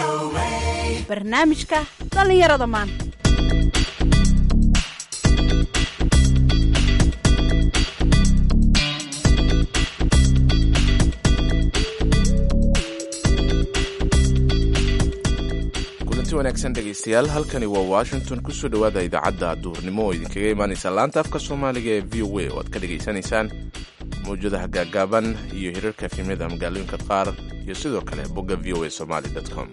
barnaamijka dhallinyarada maanta kulanti wanaagsan dhegaystayaal halkani waa washington kusoo dhowaada idaacadda duurnimo oo idinkaga imaanaysa laanta afka soomaaliga ee v o a oo aad ka dhegaysanaysaan mawjadaha gaagaaban iyo hirarka efimyada magaalooyinka qaar iyo sidoo kale bogga v o a somaly com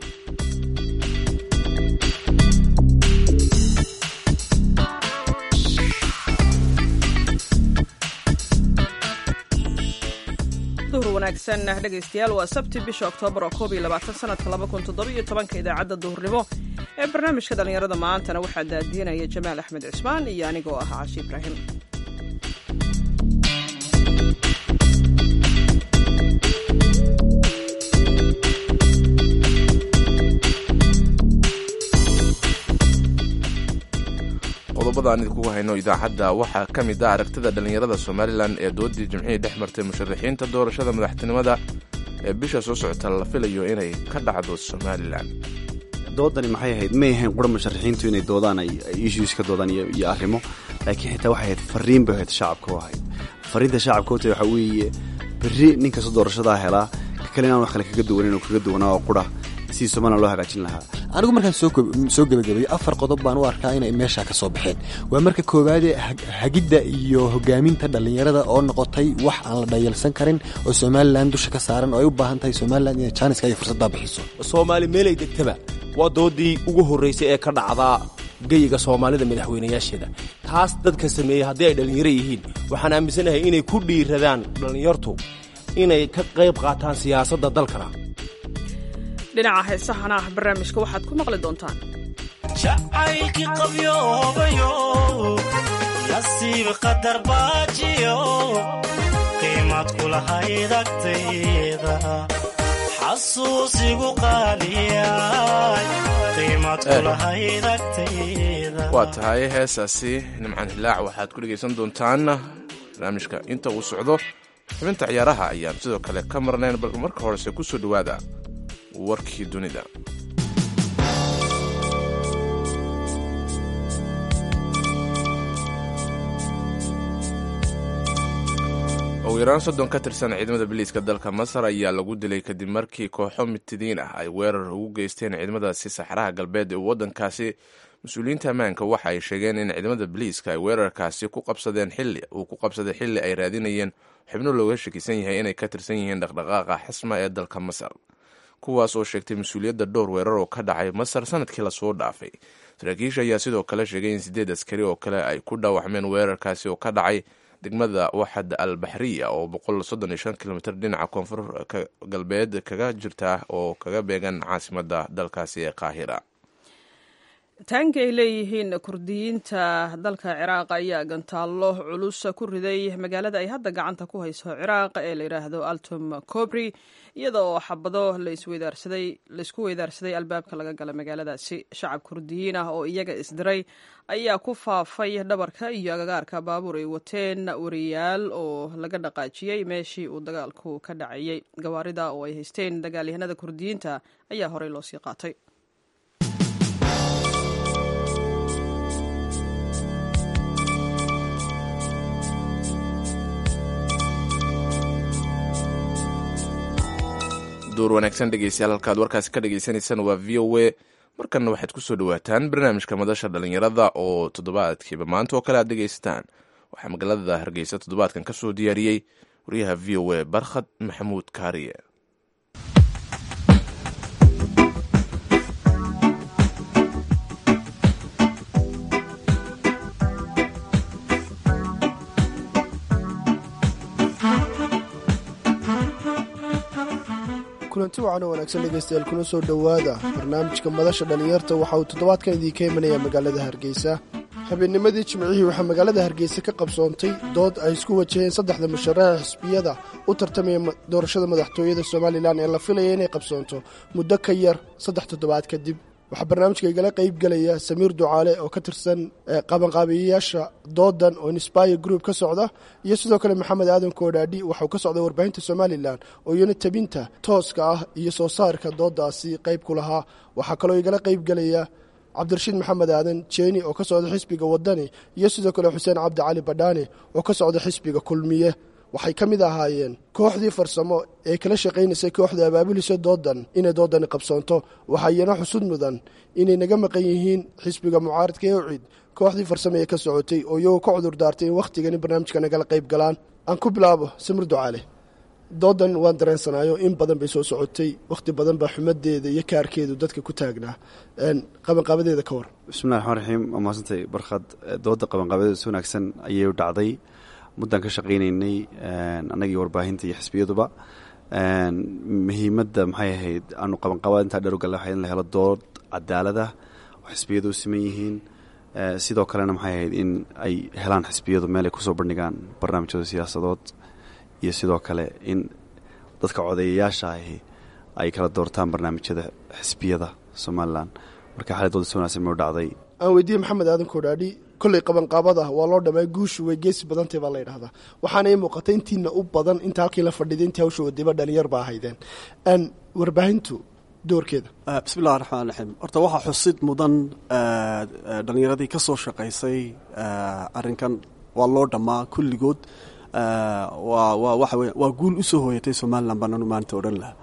duhur wanaagsan dhegaystayaal waa sabti bisha oktoobar oo koob iyo labaatan sanadka laba kun toddobiyo tobanka idaacadda duhurnimo ee barnaamijka dhallinyarada maantana waxaa daadiinaya jamaal axmed cismaan iyo anigoo ah cashi ibraahim qodobada aan idinkugu hayno idaacadda waxaa ka mid ah aragtida dhallinyarada somalilan ee doodii jimcihii dhex martay musharaxiinta doorashada madaxtinimada ee bisha soo socota la filayo inay ka dhacdo somalilan doodani maxay ahayd may ahayn qura musharaxiintu inay doodaan ay issues ka doodaan iyo arrimo laakiin xitaa waxay ahayd fariin bay ahayd shacabka u ahayd fariinta shacabka ota waxaa weeye berri nin kasta doorashadaa helaa ka kale inaan wax kale kaga duwanin oo kaga duwanaa oo qura sidii somalilan loo hagaajin lahaa anigu markaan soo gebagabayay afar qodob baan u arkaa inay meesha ka soo baxeen waa marka koowaadee hagidda iyo hogaaminta dhallinyarada oo noqotay wax aan la dhayalsan karin oo somalilan dusha ka saaran oo ay u baahan tahay somalilan inay jaaniska iyo fursaddaa bixiso soomaali meelay degtaba waa doodii ugu horraysay ee ka dhacdaa geyiga soomaalida madaxweynayaasheeda taas dadka sameeyey haddii ay dhallinyaro yihiin waxaan aaminsanahay inay ku dhiiradaan dhallinyartu inay ka qayb qaataan siyaasadda dalkana dhinaca heesahana ah barnaamijka waxaad ku maqli doontaan jacaylkii qabyoobayo nasiib qadar baajiyo qiimad kulahayd agtayda xasuusigu qaaliyay qiimad kulahayd agtayda waa tahay heesaasi nimcan hilaac waxaad ku dhegaysan doontaan barnaamijka inta uu socdo xubinta ciyaaraha ayaan sidoo kale ka marnayn bal marka horese ku soo dhowaada warkii dunida ugu yaraan soddon ka tirsan ciidamada biliiska dalka masar ayaa lagu dilay kadib markii kooxo mitidiin ah ay weerar ugu geysteen ciidamadaasi saxaraha galbeed ee waddankaasi mas-uuliyiinta ammaanka waxa ay sheegeen in ciidamada biliiska ay weerarkaasi ku qabsadeen xilli uu ku qabsaday xilli ay raadinayeen xubno looga shakisan yahay inay ka tirsan yihiin dhaqdhaqaaqa xasma ee dalka masar kuwaas oo sheegtay mas-uuliyadda dhowr weerar oo ka dhacay masar sanadkii lasoo dhaafay saraakiisha ayaa sidoo kale sheegay in sideed askari oo kale ay ku dhaawacmeen weerarkaasi oo ka dhacay degmada waxad al baxriya oo boqol soddon iyo shan kilomitr dhinaca koonfur galbeed kaga jirta oo kaga beegan caasimadda dalkaasi ee qaahira taanka ay leeyihiin kurdiyiinta dalka ciraaq ayaa gantaallo culus ku riday magaalada ay hadda gacanta ku hayso ciraaq ee la yidhaahdo altum cobri iyada oo xabado laysku weydaarsaday albaabka laga gala magaaladaasi shacab kurdiyiin ah oo iyaga isdiray ayaa ku faafay dhabarka iyo agagaarka baabuur ay wateen wariyaal oo laga dhaqaajiyey meeshii uu dagaalku ka dhacayey gawaarida oo ay haysteen dagaalyahanada kurdiyiinta ayaa horey loo sii qaatay duur wanaagsan dhegeystayaal halkaad warkaasi ka dhagaysanaysaan waa v o a markanna waxaad kusoo dhawaataan barnaamijka madasha dhallinyarada oo toddobaadkiiba maanta oo kale aad dhegaysataan waxaa magaalada hargeysa toddobaadkan ka soo diyaariyey wariyaha v o a barkhad maxamuud kaariye kulanti wacan oo wanaagsan dhegaystayaal kuna soo dhowaada barnaamijka madasha dhallinyarta waxa uu toddobaadkan idiinka imanayaa magaalada hargeysa habeennimadii jimcihii waxaa magaalada hargeysa ka qabsoontay dood ay isku wajaheen saddexda musharaxa xisbiyada u tartamaya doorashada madaxtooyada somalilan ee la filaya inay qabsoonto muddo ka yar saddex toddobaad kadib waxaa barnaamijka igala qeyb gelaya samiir ducaale oo ka tirsan qabanqaabiyayaasha doodan oo inspire group ka socda iyo sidoo kale maxamed aadan koodhaadhi waxauu ka socday warbaahinta somalilan oo iyana tabinta tooska ah iyo soo saarka doodaasi qeyb ku lahaa waxaa kaloo igala qeyb gelaya cabdirashiid maxamed aadan jeeni oo ka socda xisbiga wadani iyo sidoo kale xuseen cabdi cali badhaane oo ka socda xisbiga kulmiye waxay ka mid ahaayeen kooxdii farsamo ee kala shaqaynaysay kooxda abaabulisa doodan inay doodani qabsoonto waxaa iyana xusud mudan inay naga maqan yihiin xisbiga mucaaradka ee ucid kooxdii farsamo ee ka socotay oo iyagoo ka cudur daartay in wakhtigani barnaamijka nagala qayb galaan aan ku bilaabo samir ducaale doodan waan dareensanaayo in badan bay soo socotay wakhti badan baa xumadeeda iyo kaarkeedu dadka ku taagnaa qabanqaabadeeda ka war bismillahi raxmaan raxiim waa mahadsantay barkhad dooda qabanqaabadeeda si wanaagsan ayay u dhacday muddaan ka shaqaynaynay annagii warbaahinta iyo xisbiyaduba muhiimadda maxay ahayd aanu qabanqaabada intaa dheer u galna waxay in la helo dood cadaalada oo xisbiyadu u siman yihiin sidoo kalena maxay ahayd in ay helaan xisbiyadu meel ay kusoo bandhigaan barnaamijyada siyaasadood iyo sidoo kale in dadka codeeyayaasha ahi ay kala doortaan barnaamijyada xisbiyada somalilan marka xalay dooda si wanaagsan may u dhacday aan weydiiyey maxamed aadan koodhaadhi kolley qabanqaabada waa loo dhamay guushu way geesi badantay baa la ydhahdaa waxaana ii muuqatay intiina u badan inta halkii la fadhiday intii hawsha wadayba dhalinyar baa ahaydeen warbaahintu doorkeeda bismillahi raxmaan raxiim horta waxaa xusid mudan dhallinyaradii ka soo shaqaysay arrinkan waa loo dhammaa kulligood waa waa waxa weya waa guul u soo hooyatay somalilan baananu maanta odhan laha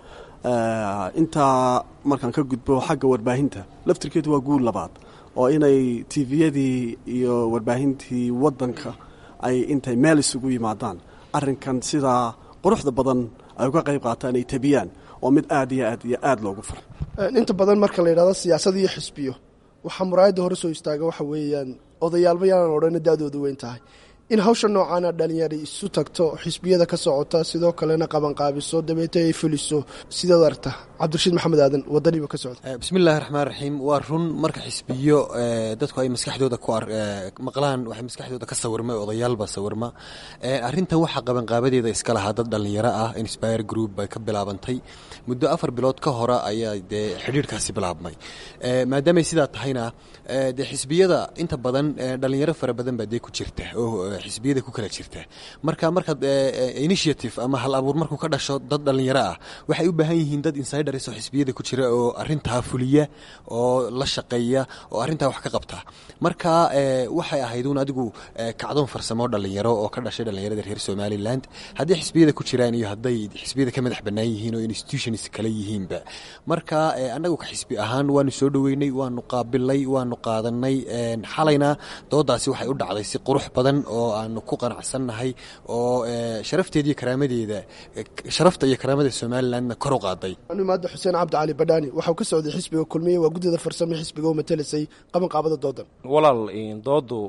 intaa markaan ka gudbo xagga warbaahinta laftirkeedu waa guul labaad oo inay tviyadii iyo warbaahintii waddanka ay intay meel isugu yimaadaan arrinkan sidaa quruxda badan ay uga qayb qaataan ay tabiyaan oo mid aad iyo aad iyo aad loogu fara inta badan marka la yidhahdo siyaasad iyo xisbiyo waxaa muraayadda hore soo istaaga waxa weeyaan odayaalba yaanan odhana da-doodu weyn tahay in hawsha noocaana dhalinyari isu tagto xisbiyada ka socota sidoo kalena qabanqaabiso dabeete ay fuliso sidaad aragta cabdirashiid maxamed aadan wadaniba ka socda bismillahi raxmaan raxiim waa run marka xisbiyo dadku ay maskaxdooda ku maqlaan waxay maskaxdooda ka sawirma odayaalba sawirma arrintan waxaa qabanqaabadeeda iska lahaa dad dhallinyaro ah inspire group bay ka bilaabantay muddo afar bilood ka hore ayaa dee xidhiirkaasi bilaabmay maadaamay sidaa tahayna dee xisbiyada inta badan dhallinyaro fara badan baa dee ku jirta oo xisbiyada ku kala jirta marka markaad initiative ama hal abuur markuu ka dhasho dad dhallinyaro ah waxay u baahan yihiin dad insiders oo xisbiyada ku jira oo arintaa fuliya oo la shaqeeya oo arintaa wax ka qabta marka waxay ahayd un adigu kacdoon farsamo dhallinyaro oo ka dhashay dhallinyarada reer somaliland hadday xisbiyada ku jiraan iyo hadday xisbiyada ka madax bannaan yihiin oo institutions kale yihiinba marka annagu ka xisbi ahaan waanu soo dhoweynay waanu qaabilay waanu qaadanay xalayna doodaasi waxay u dhacday si qurux badan oo aanu ku qanacsannahay oo sharafteeda iyo karaamadeeda sharafta iyo karaamada somalilandna kor u qaaday imaada xuseen cabdi cali badhaani waxau ka socday xisbiga kulmiye waa guddida farsamo xisbiga u matelisay qabanqaabada doodan walaal doodu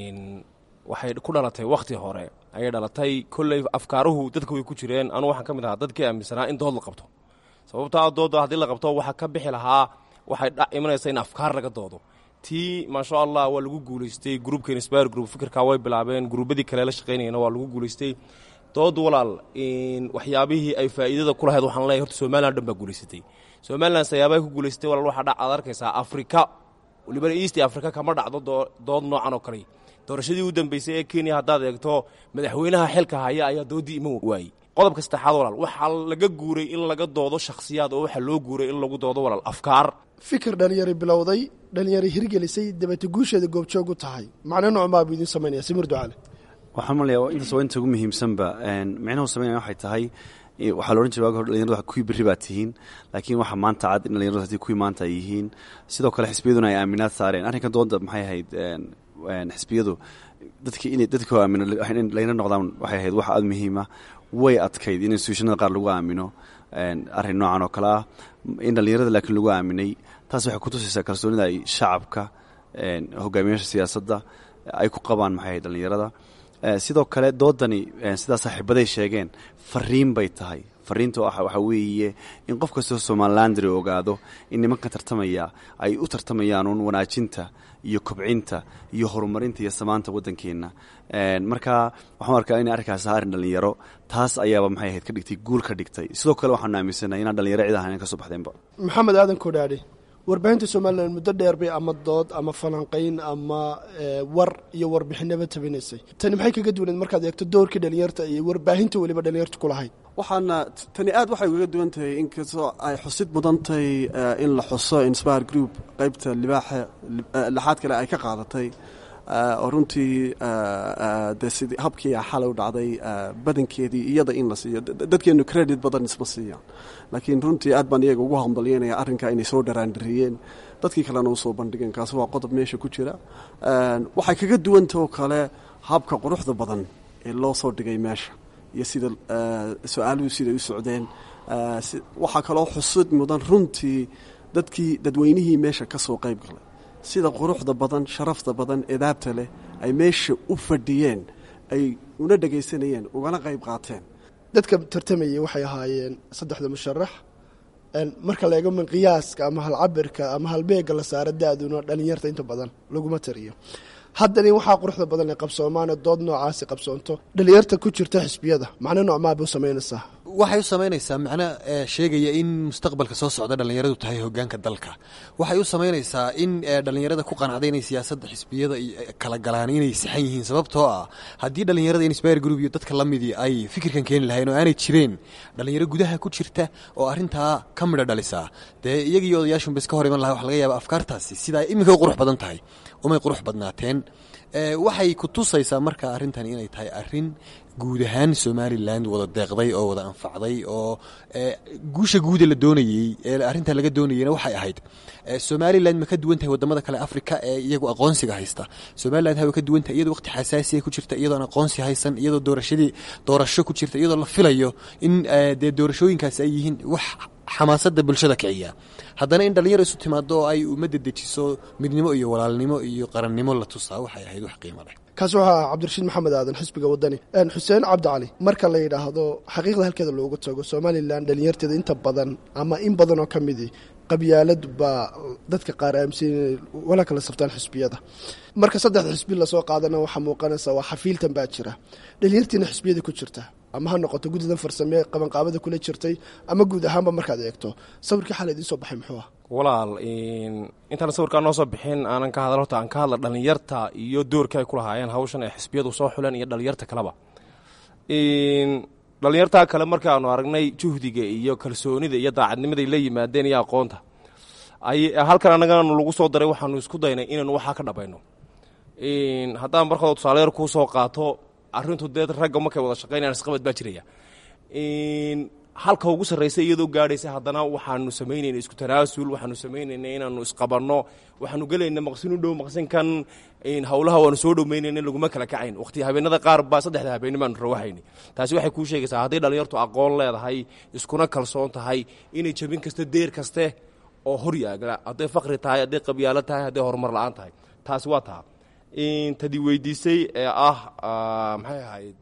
waxay ku dhalatay wakhti hore ayay dhalatay kolley afkaaruhu dadka way ku jireen anugu waxaan ka mid ahaa dadkii aaminsanaa in dood la qabto sababtaa dooda haddii la qabto waxaa ka bixi lahaa waxay imanaysa in afkaar laga doodo tii maasha allah waa lagu guulaystay gruubka inspire group fikirkaa way bilaabeen gruubadii kale la shaqaynayana waa lagu guulaystay dood walaal waxyaabihii ay faa'iidada ku lahayd waxaan leeyahay horta somalilan dhan baa guulaysatay somalilan sayaabahay ku guulaysatay walaal waxaa dhac aad arkaysaa afrika walibana east africa kama dhacdo dood noocan oo kale doorashadii u dambeysay ee kenya haddaad eegto madaxweynaha xilka haya ayaa doodii iman waayey qodobka saddexaad walaal waxaa laga guuray in laga doodo shakhsiyaad oo waxaa loo guuray in lagu doodo walaal afkaar fikir dhalinyari bilowday dhalinyari hirgelisay dabeete guusheeda goobjoog u tahay macno noocmaa buu idiin samaynaya simir ducaale waxaan malaya intaas waa inta ugu muhiimsanba micnuhu samaynaya waxay tahay waxaa la odhan jiray waagi hore dhalinyaradu kuwii berri baa tihiin laakiin waxaa maanta cad in dhalinyaradu haddii kuwii maanta ay yihiin sidoo kale xisbiyaduna ay aaminaad saareen arrinkan doonda maxay ahayd xisbiyadu dadki in dadka aamino in dhalinyaro noqdaan waxay ahayd wax aada muhiima way adkayd in institutionada qaar lagu aamino arrin noocan oo kale ah in dhalinyarada laakiin lagu aaminay taas waxay kutusaysaa kalsoonida ay shacabka hogaamiyaasha siyaasadda ay ku qabaan maxay ahayd dhalinyarada sidoo kale doodani sidaa saaxiibaday sheegeen fariin bay tahay fariinta waxaa weeye in qof kastoo somalilandri ogaado in nimankan tartamaya ay u tartamayaan uun wanaajinta iyo kobcinta iyo horumarinta iyo samaanta waddankeenna marka waxaan arkaa inay arrinkaas ahaa arrin dhalinyaro taas ayaaba maxay ahayd ka dhigtay guul ka dhigtay sidoo kale waxaanu aaminsanahay inaan dhalinyaro cid ahayn ka soo baxdeenba maxamed aadan kodhaadhe warbaahinta somalilan muddo dheer bay ama dood ama falanqayn ama war iyo warbixinaba tabinaysay tani maxay kaga duwaneed markaad eegto doorkii dhalinyarta iyo warbaahinta weliba dhalinyarta ku lahayd waxaana tani aad waxay ugaga duwan tahay inkastoo ay xusid mudan tahay in la xuso inspire group qaybta libaaxa lixaad kale ay ka qaadatay oo runtii de sidii habkii xalay u dhacday badankeedii iyada in la siiyo dadkeenu credit badan isma siiyaan laakiin runtii aad baan iyaga ugu hambalyanaya arrinkaa inay soo dharaandariyeen dadkii kalena usoo bandhigeen kaasi waa qodob meesha ku jira waxay kaga duwanta oo kale habka quruxda badan ee loo soo dhigay meesha iyo sida su-aaluhu siday u socdeen waxaa kaloo xusud mudan runtii dadkii dadweynihii meesha ka soo qayb galay sida quruxda badan sharafta badan edaabta leh ay meesha u fadhiyeen ay una dhegaysanayeen ugana qayb qaateen dadka tartamayay waxay ahaayeen saddexda musharax marka la eego min qiyaaska ama halcabirka ama halbeega la saaro da-duna dhalinyarta inta badan laguma tariyo haddani waxaa quruxda badan ee qabsoomaana dood noocaasi qabsoonto dhalinyarta ku jirta xisbiyada macno noocmaabay u samaynaysaa waxay u samaynaysaa macno sheegaya in mustaqbalka soo socda dhallinyaradu tahay hogaanka dalka waxay u samaynaysaa in dhallinyarada ku qanacday inay siyaasadda xisbiyada kala galaan inay saxan yihiin sababtoo ah haddii dhallinyarada inspire group iyo dadka la midii ay fikirkan keeni lahayn oo aanay jireen dhallinyaro gudaha ku jirta oo arrintaa ka midho dhalisaa dee iyagiiyo odayaashunba iska hor iman laha waxa laga yaaba afkaartaasi sidaa iminka u qurux badan tahay umay qurux badnaateen waxay ku tusaysaa marka arrintani inay tahay arrin guud ahaan somalilan wada deeqday oo wada anfacday oo guusha guuda la doonayey ee arrintan laga doonayeyna waxay ahayd somalilan ma ka duwan tahay wadamada kale africa ee iyagu aqoonsiga haysta somalilan ha way ka duwan tahay iyadoo waqti xasaasiya ku jirta iyadoon aqoonsi haysan iyadoo doorashadii doorasho ku jirta iyadoo la filayo in dee doorashooyinkaasi ay yihiin wax xamaasadda bulshada kiciya haddana in dhalinyaro isu timaado oo ay ummadda dejiso midnimo iyo walaalnimo iyo qarannimo la tusaa waxay ahayd wax qiimo leh kaasi waxaa cabdirashiid maxamed aadan xisbiga wadani xuseen cabdi cali marka la yidhaahdo xaqiiqda halkeeda loogu tago somalilan dhalinyarteeda inta badan ama in badan oo ka midii qabyaalad baa dadka qaar aaminsan inay wala kala saftaan xisbiyada marka saddexda xisbi lasoo qaadana waxaa muuqanaysa waa xafiiltan baa jira dhalinyartiina xisbiyada ku jirta ama ha noqoto guddidan farsame qabanqaabada kula jirtay ama guud ahaanba markaad eegto sawirkii xalay idiin soo baxay muxuu ah walaal intaan sawirkaa noo soo bixin aanan ka hadal horta aan ka hadla dhallinyarta iyo doorka ay ku lahaayeen hawshan ee xisbiyadu soo xuleen iyo dhallinyarta kaleba dhallinyartaa kale markaanu aragnay juhdiga iyo kalsoonida iyo daacadnimaday la yimaadeen iyo aqoonta halkan annaganu lagu soo daray waxaanu isku daynay inaynu waxaa ka dhabayno haddaan markooda tusaale yar kuu soo qaato arrintu dee ragga markay wada shaqeynayaan isqabad baa jiraya halka ugu sarraysa iyadoo gaadhaysa haddana waxaanu samaynayna isku tanaasul waxaanu samaynayna inaanu isqabanno waxaanu gelayna maqsin u dhow maqsinkan howlaha waanu soo dhoweynayna laguma kala kacayn waqti habeenada qaar baa saddexda habeenni baanu rawahayni taasi waxay kuu sheegaysaa hadday dhallinyartu aqoon leedahay iskuna kalsoon tahay inay jabin kasta deer kaste oo hor yaagla hadday fakri tahay hadday qabyaalo tahay hadday horumar la-aan tahay taasi waa taa tadi weydiisay ee ah maxay ahayd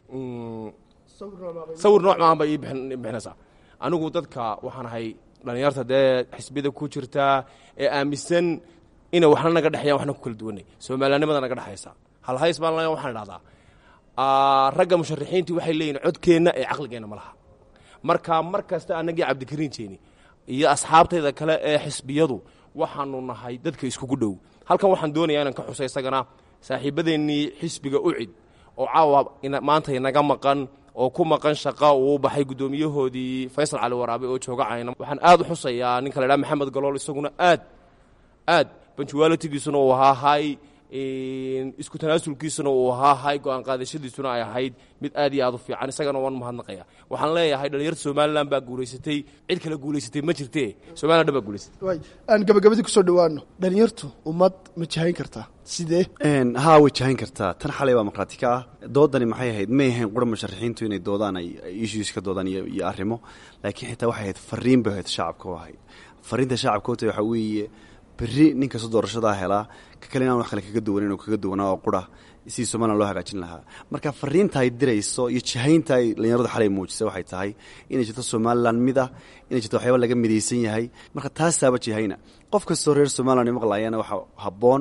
sawir nooc maahan bay ii bixinaysaa anigu dadka waxaan ahay dhallinyarta dee xisbiyada ku jirtaa ee aaminsan inay waxna naga dhexeyaan waxna ku kala duwanay soomaaliyannimada naga dhexaysa halhays baan la waxaan idhahdaa ragga musharaxiintii waxay leeyihin codkeenna ee caqligeenna ma laha marka mar kasta annagii cabdikariin jeeni iyo asxaabtayda kale ee xisbiyadu waxaanu nahay dadka iskugu dhow halkan waxaan doonayaa inaan ka xuso isagana saaxiibadeennii xisbiga ucid oo caawa maanta inaga maqan oo ku maqan shaqa uu baxay guddoomiyahoodii faysal cali waraabe oo jooga cayna waxaan aad u xusayaa ninka la ydhaha maxamed galool isaguna aad aad banjuwalitigiisuna uu ahaa hay isku tanaasulkiisuna uu ahaa hay go-aan qaadashadiisuna ay ahayd mid aad iyo aad u fiican isagana waan mahadnaqaya waxaan leeyahay dhalinyarta somalilan baa guulaysatay cid kale guulaysatay ma jirte somalilan dhan baa guulaysatay aan gabagabadii kusoo dhawaano dhalinyartu ummad ma jahayn kartaa sidee haa way jahayn kartaa tan xalay baa maqraati ka ah doodani maxay ahayd may ahayn qura musharaxiintu inay doodaan ay issues ka doodaan iyo iyo arrimo laakiin xitaa waxay ahayd fariin bay ahayd shacabka u ahayd fariinta shacabka ota waxaa weeye berri nin kastoo doorashadaa helaa ka kale inaan wax kale kaga duwanin oo kaga duwanaa oo qura sidii somalilan loo hagaajin lahaa marka fariinta ay dirayso iyo jahaynta ay dhalinyaradu xalay muujisay waxay tahay inay jirto somalilan mid ah inay jirto waxyaaba laga midaysan yahay marka taasaaba jahayna qof kastoo reer somalilan maqlaayana waxaa habboon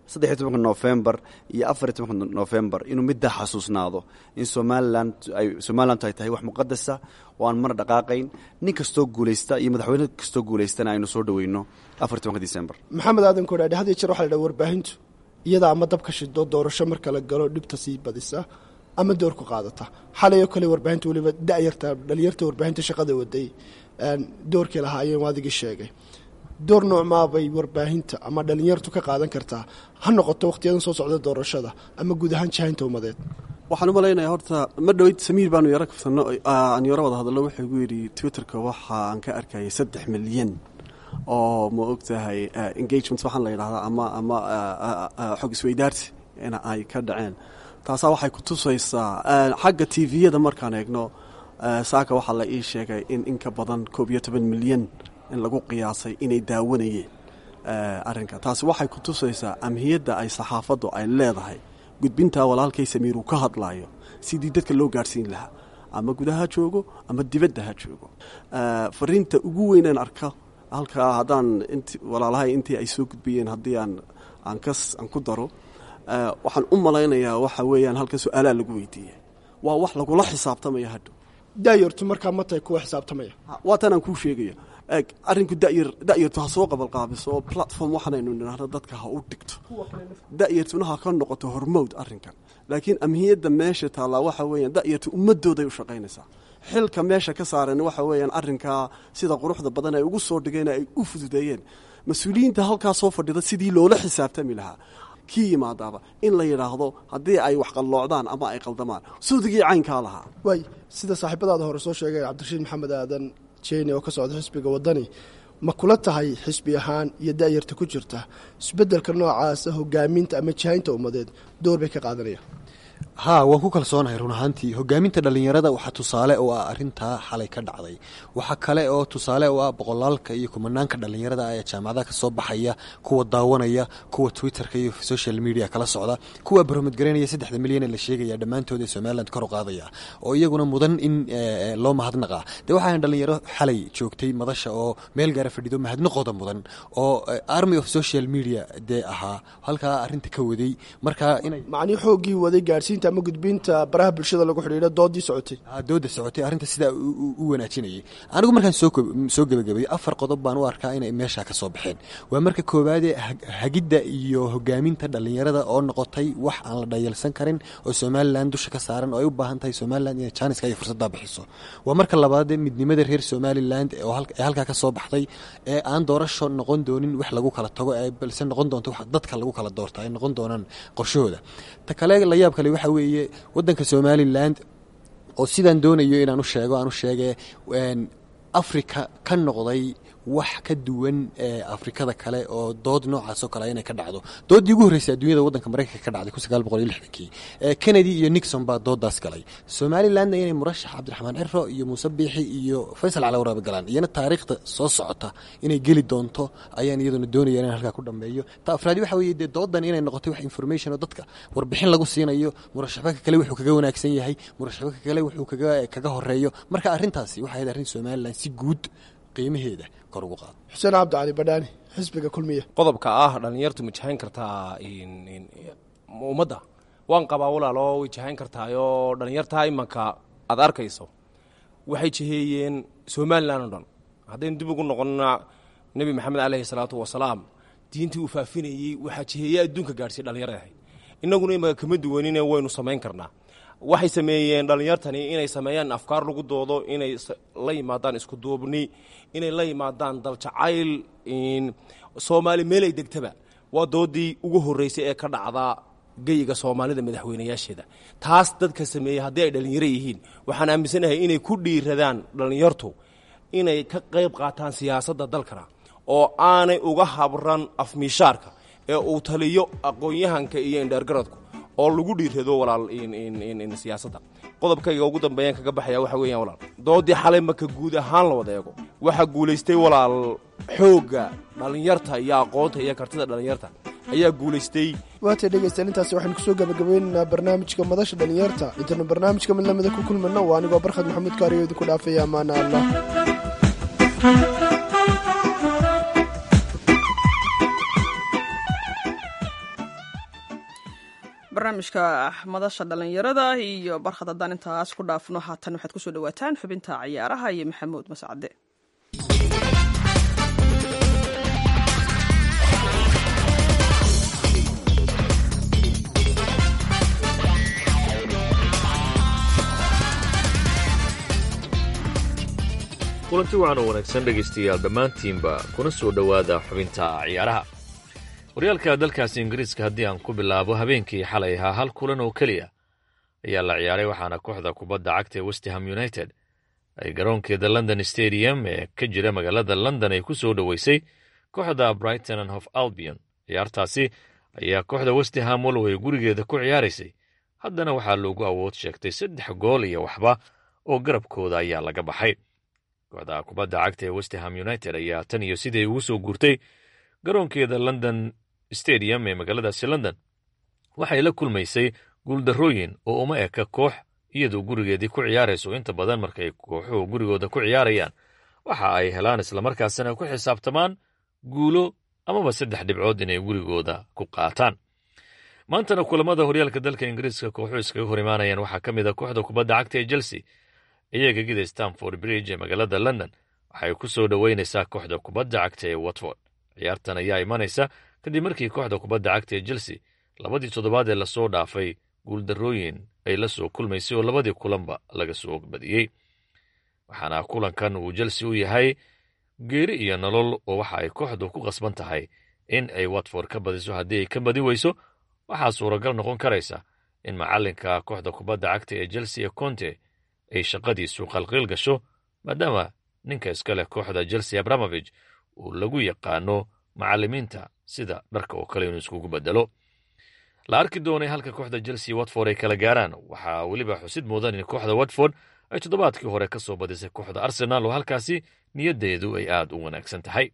saddex iyo tobanka novembar iyo afar iyo tobanka novembar inuu middaa xasuusnaado in somalilan ay somalilantu ay tahay wax muqadasa oo aan marna dhaqaaqayn nin kastoo guulaysta iyo madaxweyne kastoo guulaystana aynu soo dhaweyno afar iyo tobanka december maxamed aadan koodhaadhe had iyo jeer waxa la dhaha warbaahintu iyada ama dabka shido doorasho marka la galo dhibta sii badisa ama doorku qaadata xalay oo kale warbaahinta weliba dayarta dhalinyarta warbaahinta shaqada waday doorkii lahaayeen waadigii sheegay door noocmaabay warbaahinta ama dhalinyartu ka qaadan kartaa ha noqoto wakhtiyadan soo socda doorashada ama guud ahaan jahaynta ummadeed waxaan u malaynayaa horta ma dhoweyd samiir baanu yaro kafsano aan yaro wada hadallo wuxuu igu yidhi twitterka waxa aan ka arkayay saddex milyan oo ma og tahay engagement waxaan la yidhahdaa ama ama xog isweydaarsi in ay ka dhaceen taasaa waxay ku tusaysaa xagga tviyada markaan eegno saaka waxaa la ii sheegay in in ka badan koob iyo toban milyan in lagu qiyaasay inay daawanayeen arrinka taasi waxay ku tusaysaa amhiyadda ay saxaafaddu ay leedahay gudbintaa walaalkay samiir uu ka hadlaayo sidii dadka loo gaadhsiin lahaa ama gudaha joogo ama dibadda ha joogo fariinta ugu weynaan arka halkaa haddaan int walaalahay intii ay soo gudbiyeen haddii aan aan kas aan ku daro waxaan u malaynayaa waxa weeyaan halka su-aalaa lagu weydiiyey waa wax lagula xisaabtamaya hadhow daayartu markaa ma tahay kuwa xisaabtamaya waa tan aan kuu sheegaya eeg arrinku dayar da'yartu ha soo qabalqaabiso oo platform waxaanaynu nidhaahno dadka ha u dhigto da'yartuna ha ka noqoto hormowd arrinkan laakiin amhiyadda meesha taallaa waxa weeyaan da'yartu ummadooday u shaqaynaysaa xilka meesha ka saaran waxa weeyaan arrinkaa sida quruxda badan ay ugu soo dhigeen ay u fududeeyeen mas-uuliyiinta halkaa soo fadhida sidii loola xisaabtami lahaa kii yimaadaaba in la yidhaahdo haddii ay wax qalloocdaan ama ay qaldamaan suudigii caynkaa lahaa waay sida saaxiibadaada hore soo sheegay cabdirashiid maxamed aadan jeni oo ka socda xisbiga waddani ma kula tahay xisbi ahaan iyo da'yarta ku jirta isbeddelka noocaasa hogaaminta ama jahaynta ummadeed door bay ka qaadanayaan haa waan ku kalsoonahay run ahaantii hogaaminta dhallinyarada waxaa tusaale oo ah arrintaa xalay ka dhacday waxaa kale oo tusaale oo ah boqolaalka iyo kumanaanka dhallinyarada ee jaamacadaha ka soo baxaya kuwa daawanaya kuwa twitterka iyo social media kala socda kuwa baromedgareynaya saddexda milyan ee la sheegaya dhammaantood ee somaliland kor u qaadaya oo iyaguna mudan in loo mahadnaqaa dee waxaan dhallinyaro xalay joogtay madasha oo meel gaara fadhido mahadnaqooda mudan oo army of social media dee ahaa halkaa arrinta ka waday markaa inay macnii xooggii waday gaadhsiinta ama gudbinta baraha bulshada lagu xidhiidho doodii socotay dooda socotay arrinta sidaa u wanaajinayay anigu markaan soo gebagabayay afar qodob baan u arkaa inay meeshaa ka soo baxeen waa marka koowaadee hagidda iyo hogaaminta dhallinyarada oo noqotay wax aan la dhayalsan karin oo somalilan dusha ka saaran oo ay u baahan tahay somalilan inay jaaniska iyo fursaddaa bixiso waa marka labaadee midnimada reer somaliland ee halkaa ka soo baxday ee aan doorasho noqon doonin wax lagu kala tago ee balse noqon doonto wax dadka lagu kala doorta ay noqon doonaan qorshahooda ta kale la yaab kale waxa weeye waddanka somaliland oo sidaan doonayo inaan u sheego aan u sheege africa ka noqday wax ka duwan ee afrikada kale oo dood noocaasoo kale inay ka dhacdo dooddii ugu horreysay adduunyada waddanka maraykanka ka dhacday kun sagaal boqol iyo lixdankii kennedy iyo nixon baa dooddaas galay somalilandna inay murashax cabdiraxmaan ciro iyo muuse biixi iyo faysal cali waraabe galaan iyana taariikhda soo socota inay geli doonto ayaan iyaduna doonaya inaan halkaa ku dhammeeyo ta afraadi waxa weeye dee dooddan inay noqotay wax information oo dadka warbixin lagu siinayo murashaxbaka kale wuxuu kaga wanaagsan yahay murashaxbaka kale wuxuu kaga kaga horeeyo marka arrintaasi waxay ahayd arrin somaliland si guud qiimaheeda kor ugu qaado xuseen cabdi cali badhaani xisbiga kulmiya qodobka ah dhallinyartu ma jahayn kartaa ummadda waan qabaa walaalo way jahayn kartaayoo dhallinyartaa imanka aad arkayso waxay jiheeyeen somalilan o dhan haddaynu dib ugu noqonna nebi maxamed caleyhi salaatu wasalaam diintii uu faafinayey waxaa jiheeye adduunka gaadhsiiy dhallinyarada ahayd innaguna imanka kama duwanine waynu samayn karnaa waxay sameeyeen dhallinyartani inay sameeyaan afkaar lagu doodo inay la yimaadaan isku duubni inay la yimaadaan daljacayl soomaali meelay degtaba waa doodii ugu horreysay ee ka dhacdaa geyiga soomaalida madaxweynayaasheeda taas dadka sameeyey haddii ay dhallinyaro yihiin waxaan aaminsanahay inay ku dhiiradaan dhallinyartu inay ka qayb qaataan siyaasadda dalkana oo aanay uga habran afmiishaarka ee uu taliyo aqoon-yahanka iyo indheergaradku oo lagu dhiirado walaal siyaasadda qodobkayga ugu dambeeyaan kaga baxaya waxa weeyaan walaal doodii xalay marka guud ahaan la wada eego waxaa guulaystay walaal xoogga dhallinyarta iyo aqoonta iyo kartida dhallinyarta ayaa guulaystay waatay dhegaystayaal intaasi waxaynu kusoo gabagabaynaynaa barnaamijka madasha dhallinyarta intaynu barnaamijka mid lamida ku kulmano waa anigoo barkhad maxamuud kaariyo idinku dhaafaya amaana allah barnaamijka madasha dhalinyarada iyo barkhad haddaan intaas ku dhaafno haatan waxaad kusoo dhawaataan xubinta ciyaaraha iyo maxamuud mascade kulanti wacan oo wanaagsan dhegaystayaal dhammaantiinba kuna soo dhowaada xubinta ciyaaraha horyaalka dalkaasi ingiriiska haddii aan ku bilaabo habeenkii xalay ahaa hal kulan oo keliya ayaa la ciyaaray waxaana kooxda kubadda cagta ee westham united ay garoonkeeda london stadium ee ka jira magaalada london ay ku soo dhoweysay kooxda brighton and hof albion ciyaartaasi ayaa kooxda westham walway gurigeeda ku ciyaaraysay haddana waxaa loogu awood sheegtay saddex gool iyo waxba oo garabkooda ayaa laga baxay kooxda kubadda cagta ee westham united ayaa tan iyo sidii ugu soo guurtay garoonkeeda london stadium ee magaaladaasi london waxay la kulmaysay guuldarrooyin oo uma eka koox iyadoo gurigeedii ku ciyaarayso inta badan markay kooxuhu gurigooda ku ciyaarayaan waxa ay helaan islamarkaasina ku xisaabtamaan guulo amaba saddex dhibcood inay gurigooda ku qaataan maantana kulamada horyaalka dalka ingiriiska kooxuhu iskaga hor imaanayaan waxaa ka mid a kooxda kubadda cagta ee chelsea iyaga gida stamford bridge ee magaalada london waxay ku soo dhoweynaysaa kooxda kubadda cagta ee watford ciyaartan ayaa imanaysa kadib markii kooxda kubadda cagta ee chelsea labadii toddobaad ee lasoo dhaafay guuldarrooyin ay la soo kulmaysay oo labadii kulanba laga soo badiyey waxaana kulankan uu chelsea u yahay geeri iyo nolol oo waxa ay kooxdu ku qasban tahay in ay watford ka badiso haddii ay ka badi weyso waxaa suuragal noqon karaysa in macallinka kooxda kubadda cagta ee chelsea ee conte ay shaqadiisu qalqiil gasho maadaama ninka iska leh kooxda chelsea abramovich uu lagu yaqaano macallimiinta sida dharka oo kale inuu iskugu bedelo la arki doonay halka kooxda chelsea watford ay kala gaaraan waxaa weliba xusid mudan in kooxda watford ay toddobaadkii hore ka soo badisay kooxda arsenaal oo halkaasi niyaddeedu ay aad u wanaagsan tahay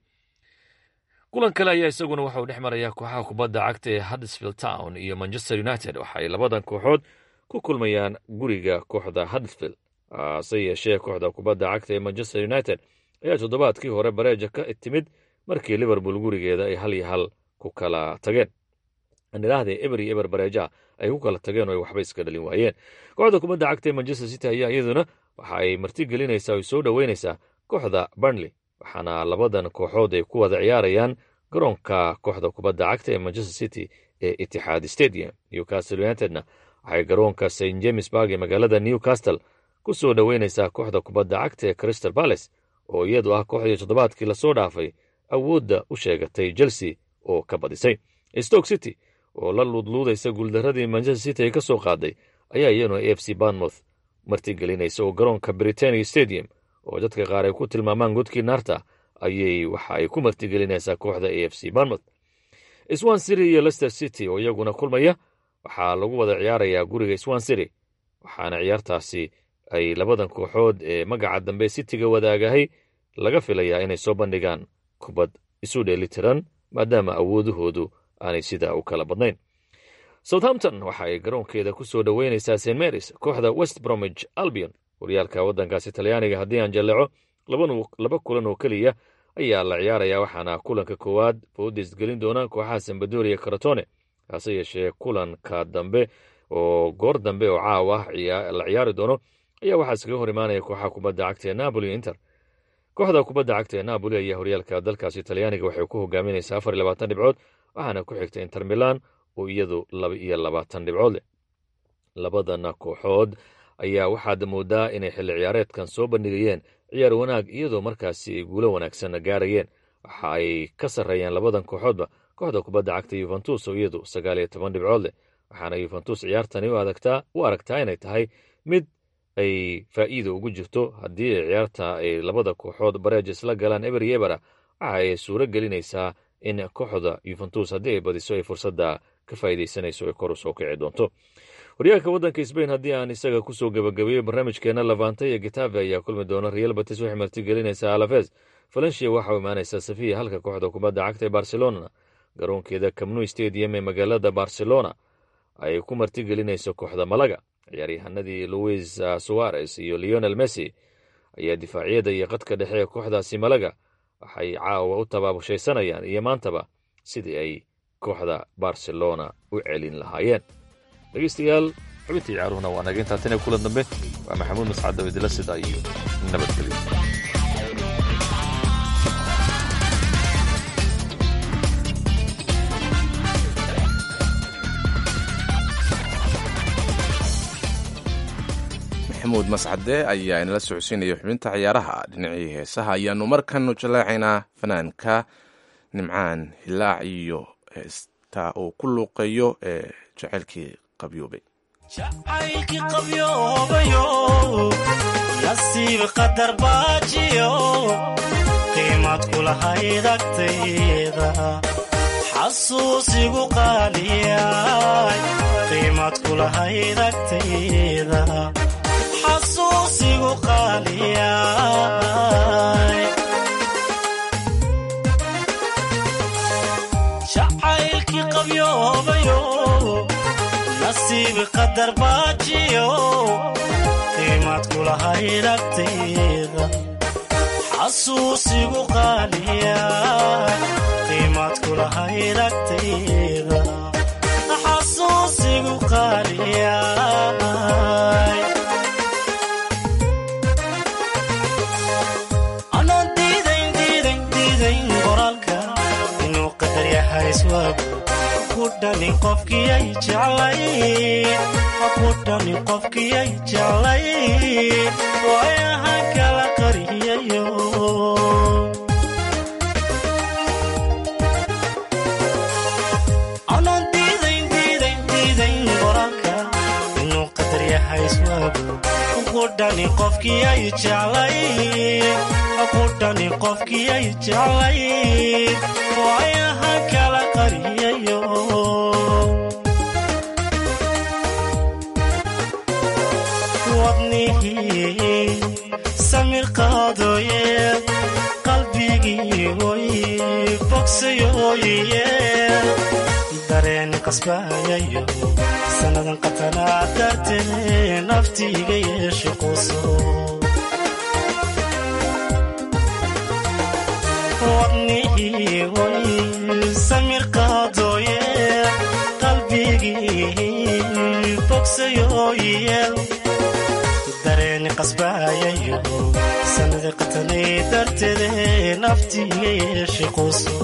kulan kale ayaa isaguna waxauu dhex marayaa kooxaha kubadda cagta ee huddersfield town iyo manchester united waxa ay labadan kooxood ku kulmayaan guriga kooxda huddersfield hase yeeshee kooxda kubadda cagta ee manchester united ayaa toddobaadkii hore bareeja ka timid markii liverpool gurigeeda ay hal iyo hal ku kala tageen nidhaahdee eber iyo eber bareejaha ay ku kala tageen oo ay waxba iska dhalin waayeen kooxda kubadda cagta ee manchester city ayaa iyaduna waxa ay martigelinaysaa oy soo dhoweynaysaa kooxda burnley waxaana labadan kooxood ay ku wada ciyaarayaan garoonka kooxda kubadda cagta ee manchester city ee itixaad stadium newcastle unitedna waxay garoonka st james barg ee magaalada newcastle ku soo dhoweynaysaa kooxda kubadda cagta ee crystal palace oo iyadu ah kooxdii toddobaadkii lasoo dhaafay awoodda u sheegatay chelsea oo ka badisay stoke city oo la luudluudaysa guuldaradii manchester city ay ka soo qaaday ayaa iyaduna a f c barnmouth martigelinaysa oo garoonka britania stadium oo dadka qaar ay ku tilmaamaan godkii naarta ayay waxa ay ku martigelinaysaa kooxda a f c barnmouth swan city iyo lester city oo iyaguna kulmaya waxaa lagu wada ciyaarayaa guriga swan city waxaana ciyaartaasi ay labadan kooxood ee magaca dambe cityga wadaagahay laga filayaa inay soo bandhigaan kubad isu dheelitiran maadaama awoodahoodu aanay sidaa u kala badnayn southampton waxa ay garoonkeeda ku soo dhoweynaysaa st marys kooxda west bromwich albion horyaalka waddankaasi talyaaniga haddii aan jalleeco laba kulan oo keliya ayaa la ciyaarayaa waxaana kulanka koowaad boodis gelin doona kooxaha sambadoria karatone hase yeeshee kulanka dambe oo goor dambe oo caaw ah la ciyaari doono ayaa waxaa iskaga hor imaanaya kooxaha kubadda cagta ee napoli inter kooxda kubadda cagta ee napoli ayaa horyaalka dalkaasi talyaaniga waxay ku hogaaminaysaa afar iyo labaatan dhibcood waxaana ku xigta inter milan oo iyadu laba iyo labaatan dhibcood leh labadana kooxood ayaa waxaad moodaa inay xilli ciyaareedkan soo bandhigayeen ciyaar wanaag iyadoo markaasi ay guulo wanaagsanna gaarayeen waxa ay ka sarreeyaan labadan kooxoodba kooxda kubadda cagta yuventus oo iyadu sagaal iyo toban dhibcood leh waxaana yuventus ciyaartani u aragtaa inay tahay mid ay faa'iida ugu jirto haddii ay ciyaarta ay labada kooxood bareej isla galaan eber iyo ebera waxa ay suuro gelinaysaa in kooxda yuventus haddii ay badiso ay fursadda ka faa'iidaysanayso ay kor u soo kici doonto horyaalka waddanka sbain haddii aan isaga kusoo gebagabeeyo barnaamijkeena lavanta iyo getafe ayaa kulmi doona real batis waxay martigelinaysaa alafes valencia waxaa imaanaysaa safiya halka kooxda kubadda cagta ee barcelona garoonkeeda camnu stadium ee magaalada barcelona ay ku martigelinayso kooxda malaga ciyaaryahanadii louis suarez iyo leonel messi ayaa difaacyada iyo qadka dhexe ee kooxdaasi malaga waxay caawa u tabaabushaysanayaan iyo maantaba sidii ay kooxda barcelona u celin lahaayeen dhegaystayaal xubintii ciyaaruhuna waa naga intaa tan iyo kulan dambe waa maxamuud mascad dawidila sida iyo nabadgelyo maxamuud mascade ayaa inala socodsiinaya xubinta ciyaaraha dhinacii heesaha ayaanu markanu jallaacaynaa fanaanka nimcaan hilaac iyo heesta uu ku luuqeeyo ee jaceylkii qabyoobay jacaylkii qabyoobayo nasiib qadar baajiyo qiimad kulahayd agtayda xasuusigu qaaliyay qiimad kulahayd agtayda xasuusigu qaaliyay jacaylkii qabyoobayo nasiib qadar baajiyo qiimad kulahayd agtayda xasuusigu qaaliya qiimad kulahayd agtayda xasuusigu qaaliya anaan diidayn diidayn diidayn qoraalka inuu qadar yahay iswaagu kudhani qofkiyay jeclay kudhani qofkiyay jeclay waayahan kala qariyayo anaan diidayn diidayn diidayn qoraalka inuu qadar yahay iswaagu kudhani qofkiyay jeclay kudhani qofkiyay jeclay waayahan kala qariyayo wadnihii samir qaadooye qalbigii oy bogsayooye dareeni qasbaayayo sannadan qatanaa dartee naftiiga yeeshe quuso wadnihii oy samir qaadooye qalbigii bogsayooye dareeni qasbaayayo sanada qatanay darteede naftiiga yeeshe quuso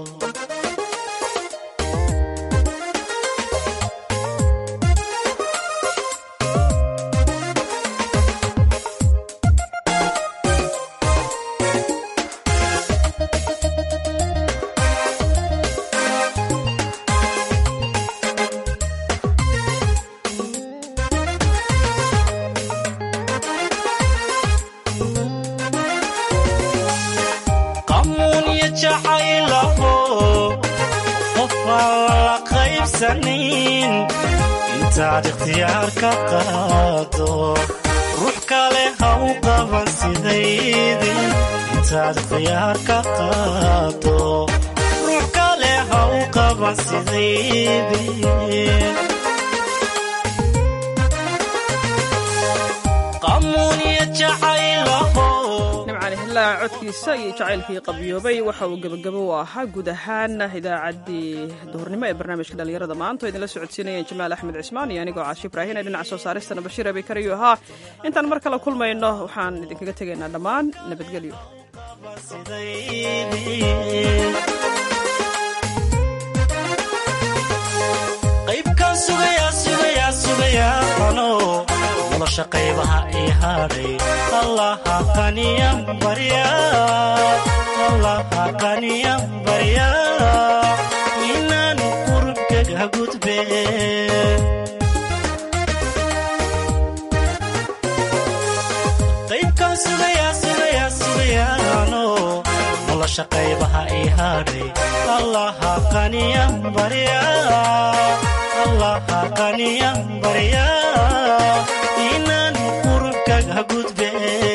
qamuunya jacaylaho qof aan lala qaybsanin intaad ikhtiyaar ka qaado ruux kale ha u qaban sidaydii intaad ikhtiyaar ka qaado ruux kale ha u qaban sidaydii qamuunya jacaylaho nimcali hilaa codkiisa iyo jacaylkii qabyoobay waxa uu gebagabo u ahaa guud ahaan idaacaddii duhurnimo ee barnaamijka dhallinyarada maanta oo idinla socodsiinayeen jamaal axmed cismaan iyo anigoo caashi ibraahin ee dhinaca soo saaristana bashiir abikariyo ahaa intaan mar kale kulmayno waxaan idinkaga tegaynaa dhammaan nabadgelyo qaybkan sugayaa sugayaa sugayaa ano nolosha qaybaha ii hadhay allaha qaniyan barya allaha qaniyan barya inaan qurubkaga gudbe qaybkan sugayaa sugayaa sugayaa ano nolosha qaybaha ii hadhay allaha qaniyan barya allaha qaniyan barya inaan qurubkaga gudbe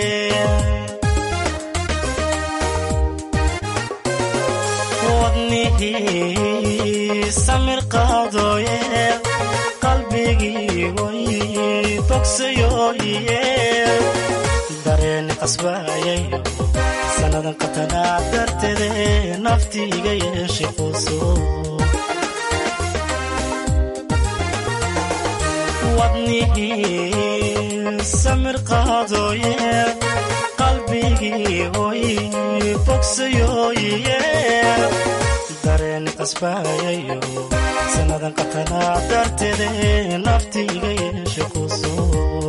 wadnihii samir qaadooye qalbigii way bogsayooye dareeni qasbaayayo sannadan qatanaa darteede naftiiga yeeshe quuso wadnihii samir qaadooye qalbigii oy bogsayooye dareen qasbaayayo sannadan qatanaa darteede naftiiga yeeshe